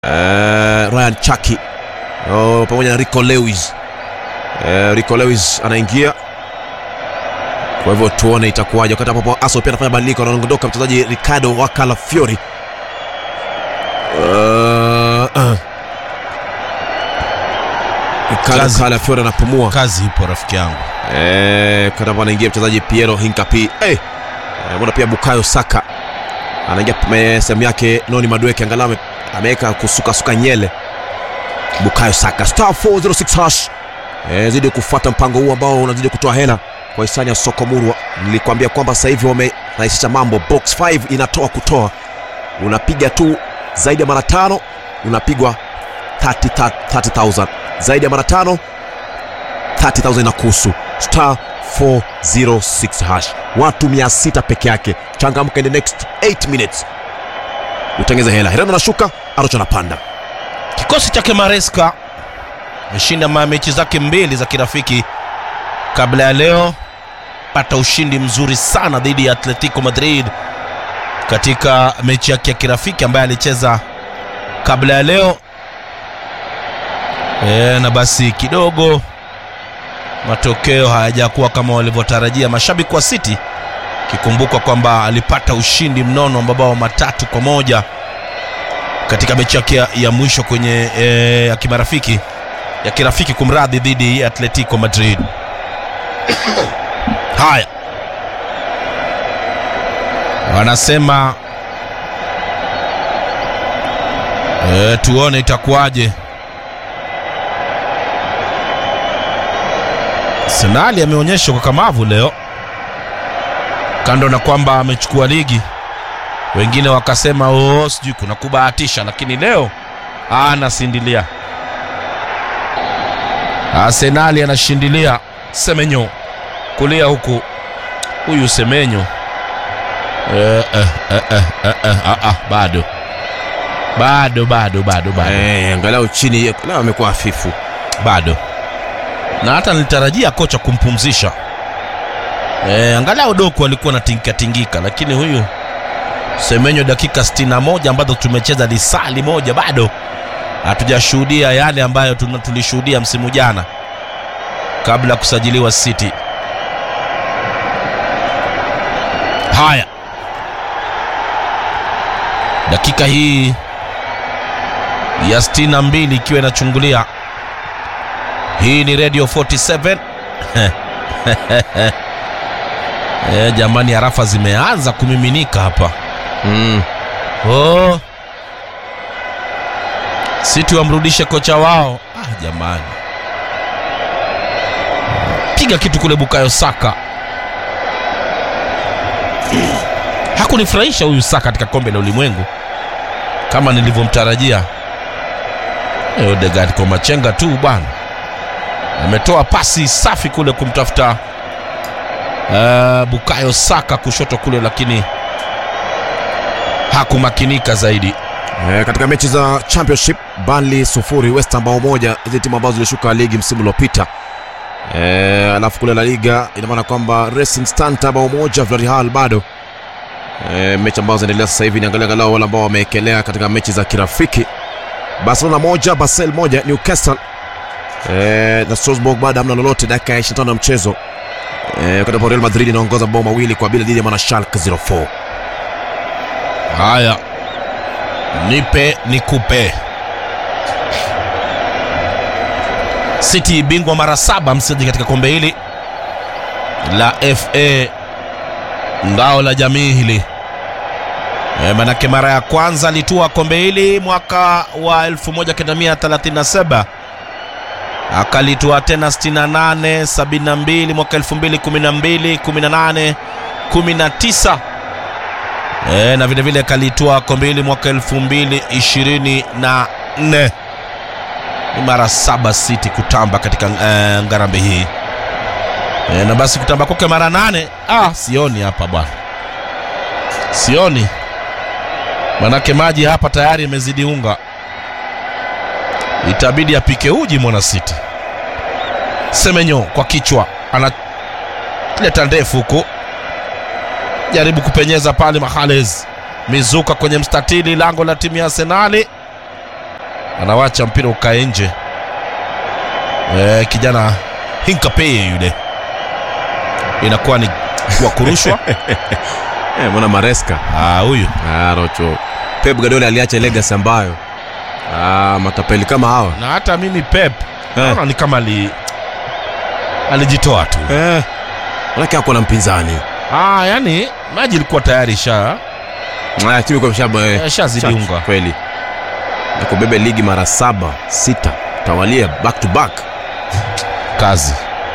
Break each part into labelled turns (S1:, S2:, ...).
S1: eh, Ryan Chaki oh, pamoja na Rico Lewis eh, Rico Lewis anaingia kwa hivyo tuone itakuwaje wakati ambapo Arsenal pia anafanya badiliko anaondoka mchezaji Ricardo Wakalafiori uh, uh. Ricardo
S2: Kazi.
S1: Wakalafiori anapumua
S2: kazi ipo rafiki yangu
S1: Eh, wakati ambapo anaingia mchezaji Piero Hincapi eh, eh, mbona pia Bukayo Saka anaingia me- sehemu yake Noni Madueke angalau ame- ameweka kusukasuka nyele Bukayo Saka star 406 hash eh, zidi kufuata mpango huu ambao unazidi kutoa hela kwa hisani ya soko murwa nilikwambia kwamba sasa hivi wamerahisisha mambo box 5 inatoa kutoa unapiga tu zaidi ya mara tano unapigwa 30 30,000 zaidi ya mara tano 30,000 na kuhusu star 406 hash watu 600 peke yake changamka in the next 8 minutes utengeze hela herano anashuka arocho anapanda
S2: kikosi chake maresca ameshinda ma- mechi zake mbili za kirafiki kabla ya leo pata ushindi mzuri sana dhidi ya atletico madrid katika mechi yake ya kirafiki ambaye alicheza kabla ya leo e, na basi kidogo matokeo hayajakuwa kama walivyotarajia mashabiki wa city kikumbukwa kwamba alipata ushindi mnono wa mabao matatu kwa moja katika mechi yake ya, ya mwisho kwenye e, ya kimarafiki ya kirafiki kumradhi dhidi ya atletico madrid haya wanasema e, tuone itakuwaje senali ameonyesha ukakamavu leo kando na kwamba amechukua ligi wengine wakasema oo sijui kuna kubahatisha lakini leo anasindilia arsenali anashindilia semenyo kulia huku huyu semenyo eh, eh, eh, eh, eh, eh, ah, ah, bado bado bado bado bado
S1: eh, angalau chini leo amekuwa hafifu
S2: bado na hata nilitarajia kocha kumpumzisha e, angalau doku alikuwa natingikatingika lakini huyu semenyo dakika 61 ambazo tumecheza lisali moja bado hatujashuhudia yale ambayo tuna- tulishuhudia msimu jana kabla ya kusajiliwa city haya dakika hii ya 62 ikiwa inachungulia hii ni radio 47 e, jamani harafa zimeanza kumiminika hapa
S1: mm.
S2: oh. siti wamrudishe kocha wao ah, jamani piga kitu kule bukayo saka hakunifurahisha huyu saka katika kombe la ulimwengu kama nilivyomtarajia Eh, Odegaard kwa machenga tu bwana ametoa pasi safi kule kumtafuta uh, bukayo saka kushoto kule lakini hakumakinika zaidi
S1: Eh, katika mechi za championship Burnley sufuri West Ham bao moja hizi timu ambazo zilishuka ligi msimu uliopita eh, alafu kule la liga ina maana kwamba Racing Stanta bao moja Villarreal bado eh, mechi ambazo zinaendelea sasa hivi niangalia angalau wale ambao wameekelea katika mechi za kirafiki Barcelona moja Basel moja Newcastle eh, na Strasbourg bado hamna lolote dakika ya 25 ya mchezo eh, wakati ambapo Real Madrid inaongoza bao mawili kwa bila dhidi ya mwana Schalke 04
S2: haya nipe nikupe city bingwa mara saba mchezaji katika kombe hili la fa ngao la jamii hili e, manake mara ya kwanza alitua kombe hili mwaka wa 1937 akalitua tena 68 72 mwaka 2012 18 19 e, na vile vile kalitwaa kombe hili mwaka elfu mbili ishirini na nne ni mara saba City kutamba katika e, ngarambe hii e, na basi kutamba kwake mara nane ah, sioni hapa bwana sioni manake maji hapa tayari imezidi unga itabidi apike uji mwana City Semenyo kwa kichwa analeta ndefu huku jaribu kupenyeza pale Mahales mizuka kwenye mstatili lango la timu ya Arsenali anawacha mpira ukae nje e, kijana hinkapee yule inakuwa ni wa kurushwa
S1: Eh, mbona Maresca
S2: Ah, huyu
S1: ah, Rocho Pep Guardiola aliacha legacy ambayo ah, matapeli kama hawa
S2: na hata mimi pep
S1: Eh.
S2: naona ni kama ali alijitoa tu
S1: eh, manake ako na mpinzani
S2: ah, yani maji ilikuwa tayari sha
S1: ah, timu iko shaba eh,
S2: eh, shazidi
S1: chachu,
S2: unga
S1: kweli na kubebe ligi mara saba sita tawalia back to back
S2: kazi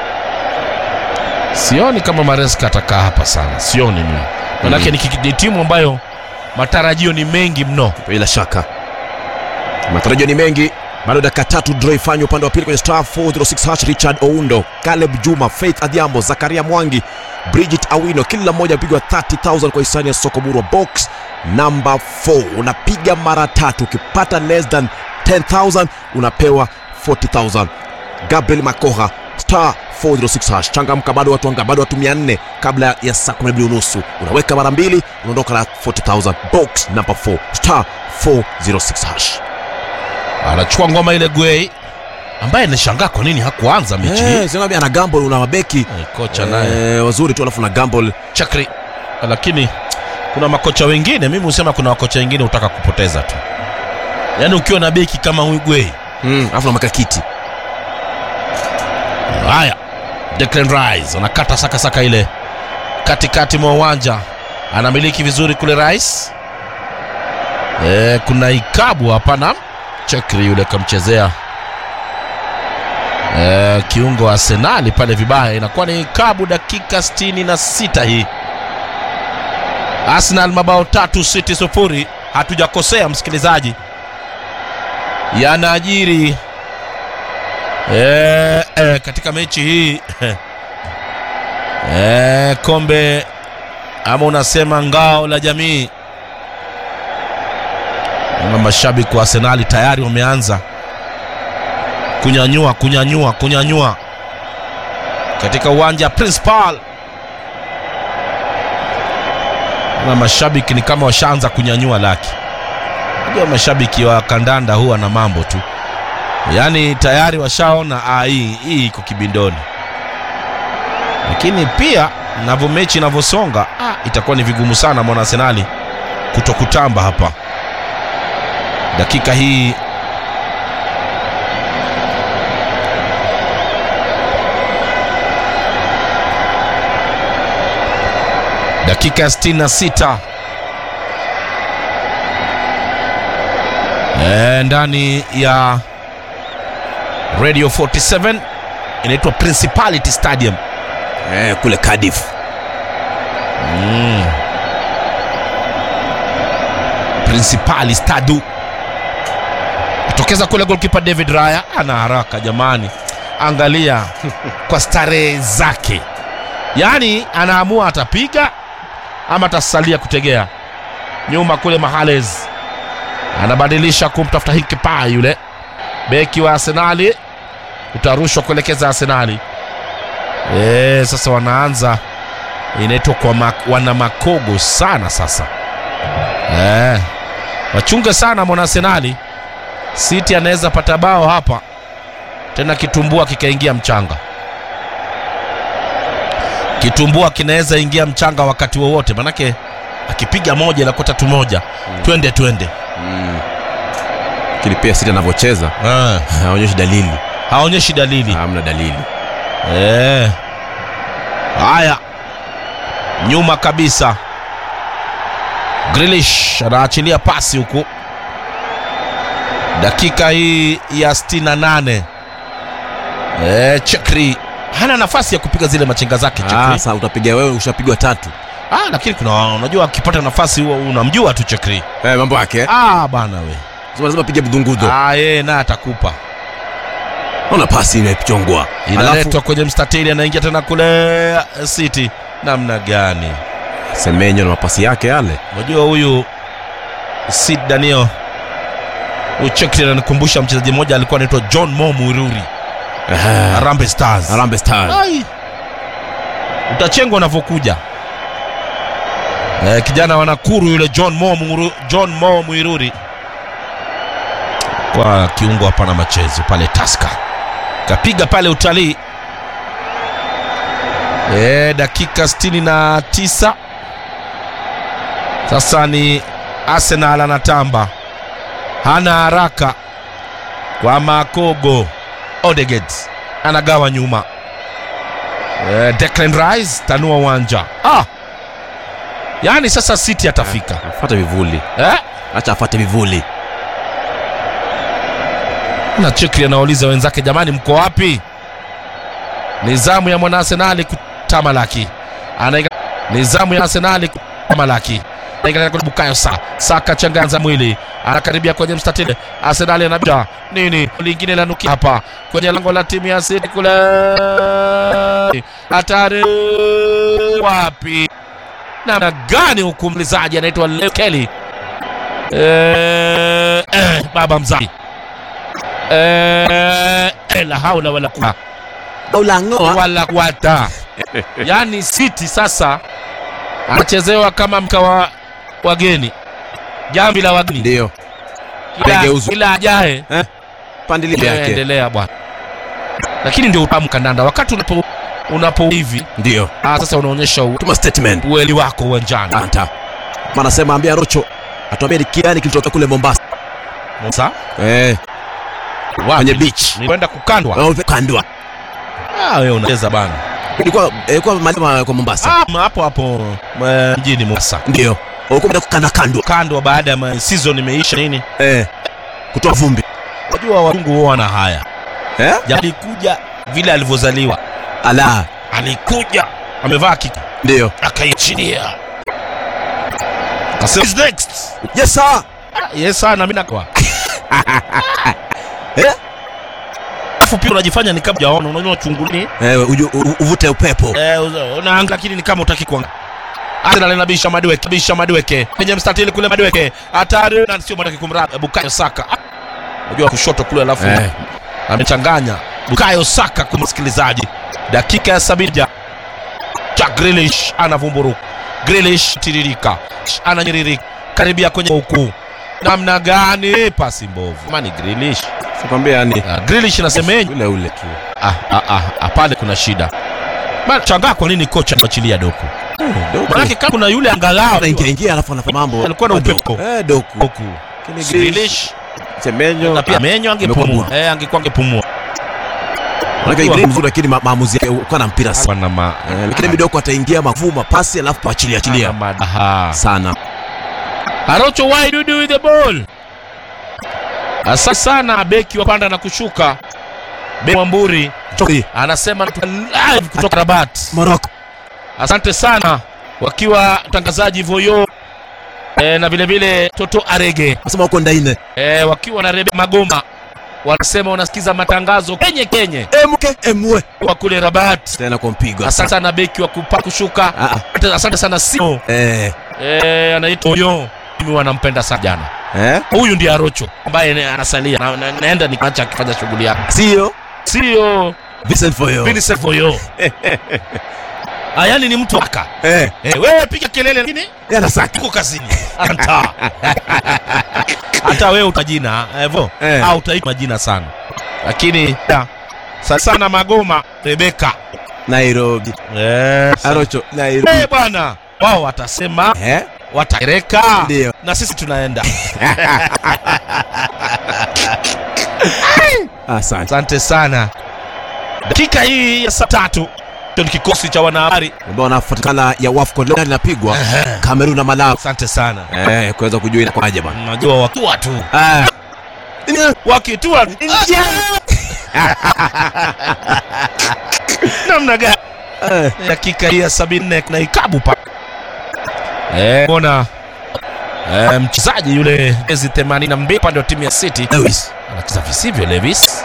S2: sioni kama mareska atakaa hapa sana sioni mimi manake ni, kiki- ni timu ambayo matarajio ni mengi mno
S1: bila shaka matarajio ni mengi bado dakika tatu draw ifanywe upande wa pili kwenye star 406 hash richard oundo caleb juma faith adhiambo zakaria mwangi bridget awino kila mmoja apigwa 30000 kwa hisani ya soko murwa box namba 4 unapiga mara tatu ukipata less than 10000 unapewa 40000 gabriel makoha star 406 hash changamka bado watu anga bado watu 400 kabla ya saa 12 unusu unaweka mara mbili unaondoka na 40000 box namba 4 star 406 hash
S2: anachukua ngoma ile gwei ambaye nishangaa kwa nini hakuanza mechi hii
S1: Eh, sinaambia ana gamble una mabeki
S2: Eh, kocha naye
S1: eh, wazuri tu alafu na gamble
S2: chakri lakini kuna makocha wengine mimi husema kuna makocha wengine hutaka kupoteza tu yaani ukiwa na beki kama huyu gwei
S1: mm, alafu na makakiti
S2: haya Declan Rice anakata sakasaka ile katikati mwa uwanja anamiliki vizuri kule Rice e, kuna ikabu hapana chekri yule kamchezea e, kiungo wa Arsenali pale vibaya inakuwa ni ikabu dakika 66 hii Arsenal mabao tatu City sufuri hatujakosea msikilizaji yanajiri e, e, katika mechi hii e, kombe ama unasema ngao la jamii na mashabiki wa Arsenali tayari wameanza kunyanyua kunyanyua kunyanyua katika uwanja Principal na mashabiki ni kama washaanza kunyanyua laki. Unajua mashabiki wa kandanda huwa na mambo tu, yaani tayari washaona ah, hii hii iko kibindoni, lakini pia navyo mechi inavyosonga ah, itakuwa ni vigumu sana mwana Arsenali kutokutamba hapa dakika hii dakika ya 66 e, ndani ya radio 47 inaitwa principality stadium
S1: eh, kule Cardiff
S2: mm. principali stadu tokeza kule golkipa david raya ana haraka jamani angalia kwa starehe zake yaani anaamua atapiga ama atasalia kutegea nyuma kule mahales anabadilisha kumtafuta hinkipa yule beki wa arsenali utarushwa kuelekeza arsenali e, sasa wanaanza inaitwa kwa mak, wana makogo sana sasa e, wachunge sana mwana arsenali city anaweza pata bao hapa tena kitumbua kikaingia mchanga kitumbua kinaweza ingia mchanga wakati wowote manake akipiga moja inakuwa tatu moja
S1: Mm.
S2: twende twende
S1: mm. lakini pia City anavyocheza
S2: Eh,
S1: haonyeshi dalili
S2: haonyeshi dalili
S1: hamna dalili
S2: Eh. haya nyuma kabisa grilish anaachilia pasi huku dakika hii ya 68 eh, chekri hana nafasi ya kupiga zile machenga zake
S1: ah,
S2: chekri
S1: sasa utapiga wewe ushapigwa tatu
S2: ah, lakini kuna unajua akipata nafasi huwa unamjua tu chekri
S1: eh, mambo yake eh.
S2: ah, bana we
S1: Sasa lazima pige budungudo
S2: ah, yeye naye atakupa
S1: naona pasi imechongwa
S2: inaletwa kwenye mstatili anaingia tena kule eh, city namna gani
S1: semenyo na mapasi yake yale
S2: unajua huyu sid danio huyu chekri ananikumbusha mchezaji mmoja alikuwa anaitwa john mo mwiruri
S1: Ehe.
S2: harambe stars
S1: Harambee Stars
S2: Ai. utachengwa unavyokuja eh, kijana wa nakuru yule john mo, Mwuru, john mo mwiruri kwa kiungo hapana machezo pale Taska kapiga pale utalii e, dakika 69 sasa ni Arsenal anatamba hana haraka kwa Makogo Odegaard anagawa nyuma e, Declan Rice tanua uwanja ah! yaani sasa City atafika
S1: Fuata vivuli.
S2: eh?
S1: Acha afuate vivuli.
S2: na Chikri anauliza wenzake, jamani, mko wapi? Nizamu ya mwana Arsenali kutamalaki, anaika nizamu ya Arsenali kutamalaki Anaingia kwa Bukayo Saka, Saka changanza mwili, anakaribia kwenye mstatili. Arsenali anabida nini lingine la nuki hapa kwenye lango la timu ya City kule, hatari wapi? Namna gani huku mlizaji anaitwa Leo Kelly eh, eh, baba mzazi Eh, eh, la haula wala quwwata
S1: Ulangoa.
S2: wala quwwata. Yaani City sasa anachezewa kama mkawa wageni, jambi la wageni,
S1: Ndio.
S2: Kila-
S1: Amegeuzwa.
S2: kila ajaye
S1: Pandili yake.
S2: endelea bwana, lakini ndio utamu kandanda wakati unapo unapo hivi
S1: Ndio.
S2: ah, sasa unaonyesha u-
S1: Tuma statement.
S2: uweli wako uwanjani.
S1: Anta. Maana sema ambia Rocho atuambie ni kiani kilitokea kule Mombasa.
S2: Musa
S1: Eh, kwenye beach.
S2: ni kwenda kukandwa.
S1: Oh, kandwa.
S2: Ah, wewe unacheza bana.
S1: Ilikuwa ilikuwa malima kwa Mombasa.
S2: Ah, hapo hapo eh, mjini Mombasa.
S1: Ndio. Ulikuwa umeenda kukanda kandwa.
S2: Kandwa baada ya ma- season imeisha nini?
S1: Eh. Kutoa vumbi.
S2: Unajua wazungu huwa wana haya.
S1: Eh?
S2: Alikuja vile alivyozaliwa,
S1: Ala.
S2: alikuja amevaa kiki
S1: Ndio.
S2: akaichinia, akasema "Who's next.
S1: Yes sir.
S2: Ah, Yes sana, mimi nakwa
S1: Eh?
S2: Alafu pia unajifanya ni kama hujaona, unajua unachunguni
S1: Eh, uju- u- uvute upepo.
S2: eh, uza- unaanga lakini ni kama utaki kuanga. Arsenal inabisha Madweke, bisha Madweke kwenye mstatili kule, Madweke hatari na sio Madweke kumraba Bukayo Saka. Ah, Unajua kushoto kule, alafu
S1: Eh.
S2: amechanganya Bukayo Saka kwa msikilizaji, dakika ya sabini Jack Grealish anavumburuka, Grealish tiririka, ananyiririka karibia kwenye huku, namna gani? Pasi mbovu, mani Grealish
S1: Sikwambia yani
S2: Ah, Grealish nasemeje?
S1: ule ule tu.
S2: Ah, ah, ah, ah, pale kuna shida Bana, changaa kwa nini kocha anachilia doku
S1: Doku.
S2: manake kama kuna yule angalau
S1: Anaingia ingia alafu anafanya mambo.
S2: Alikuwa na
S1: Doku.
S2: upepo.
S1: Eh, doku.
S2: doku
S1: Lakini
S2: Grealish
S1: Semenyo.
S2: na pia menyo angepumua
S1: amekuwa
S2: eh, angekuwa angepumua
S1: Manake Ibrahim mzuri lakini ma- maamuzi yake kwa na mpira sana.
S2: Bwana ma
S1: Eh, Lakini midoko ataingia mavuma pasi alafu achilia achilia
S2: Aha.
S1: sana.
S2: Arocho why do you do with the ball? Asa sana beki wa panda na kushuka. Beki Mwamburi
S1: Toki
S2: anasema tuko live kutoka Rabat.
S1: Morocco.
S2: Asante sana wakiwa mtangazaji Voyo e, na vile vile Toto Arege
S1: Nasema uko ndaine.
S2: e, wakiwa na Rebe Magoma wanasema wanasikiza matangazo kenye kenye
S1: Emke emwe.
S2: wa kule Rabat.
S1: Tena kwa mpigo.
S2: Asante sana beki wa kupa kushuka.
S1: Ah, ah.
S2: Asante- Asante sana Simo
S1: Eh.
S2: e, anaitwa Voyo. Mimi wanampenda sana jana.
S1: Eh?
S2: Huyu ndiye Arocho ambaye ne- anasalia na, na, naenda nikiacha akifanya shughuli yake,
S1: Sio
S2: sio
S1: Vincent Foyo.
S2: Vincent Voyo. Ah, yani ni mtu aka
S1: Eh,
S2: e, wewe piga kelele lakini
S1: yana saki.
S2: tuko kazini hata hata wewe utajina hivyo
S1: Eh.
S2: au utaitwa majina sana lakini ya, sana sana Magoma Rebeka
S1: Nairobi.
S2: eh,
S1: Arocho Nairobi.
S2: eh, bwana wao watasema
S1: Eh?
S2: wataereka
S1: Ndio.
S2: na sisi tunaenda
S1: Asante.
S2: asante sana dakika hii ya saa tatu ndio ni kikosi cha wanahabari
S1: Ambao wanafuatikana ya WAFCON leo linapigwa Kamerun na Malawi.
S2: asante sana
S1: Eh, kuweza kujua inakuwaje bwana.
S2: najua wakiwa tu
S1: Ah.
S2: wakitua namna gani
S1: Eh.
S2: dakika hii ya sabini nne na ikabu pa Eh, mbona eh, mchezaji yule jezi 82 upande wa timu ya City
S1: Lewis.
S2: anacheza visivyo Levis.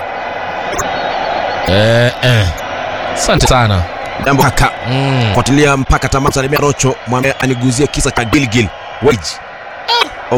S2: Eh, eh. Asante sana
S1: Jambo haka.
S2: mm.
S1: Fuatilia mpaka tamati. Salimia Rocho, mwambie aniguzie kisa cha Gilgil Wage